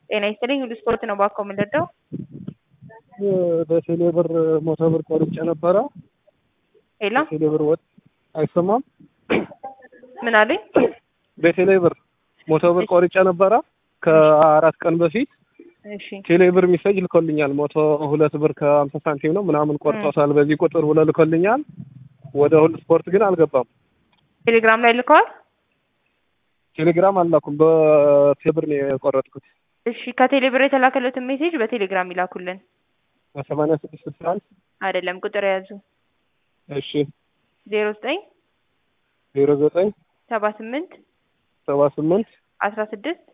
ጤና ይስጥልኝ ሁሉ ስፖርት ነው ባኮ የምንረዳው በቴሌ ብር መቶ ብር ቆርጬ ነበረ። ሄሎ በቴሌ ብር ወጥ አይሰማም። ምን አሉኝ? በቴሌ ብር መቶ ብር ቆርጬ ነበረ ከአራት ቀን በፊት እሺ ቴሌ ብር ሚሴጅ ልኮልኛል። መቶ ሁለት ብር ከአምሳ ሳንቲም ነው ምናምን ቆርጦታል በዚህ ቁጥር ብሎ ልኮልኛል። ወደ ሁሉ ስፖርት ግን አልገባም። ቴሌግራም ላይ ልከዋል። ቴሌግራም አላኩም። በቴሌብር ነው የቆረጥኩት። እሺ ከቴሌ ብር የተላከለትን ሜሴጅ በቴሌግራም ይላኩልን። በሰማንያ ስድስት ስልሳ አንድ አይደለም ቁጥር የያዙ እሺ ዜሮ ዘጠኝ ዜሮ ዘጠኝ ሰባ ስምንት ሰባ ስምንት አስራ ስድስት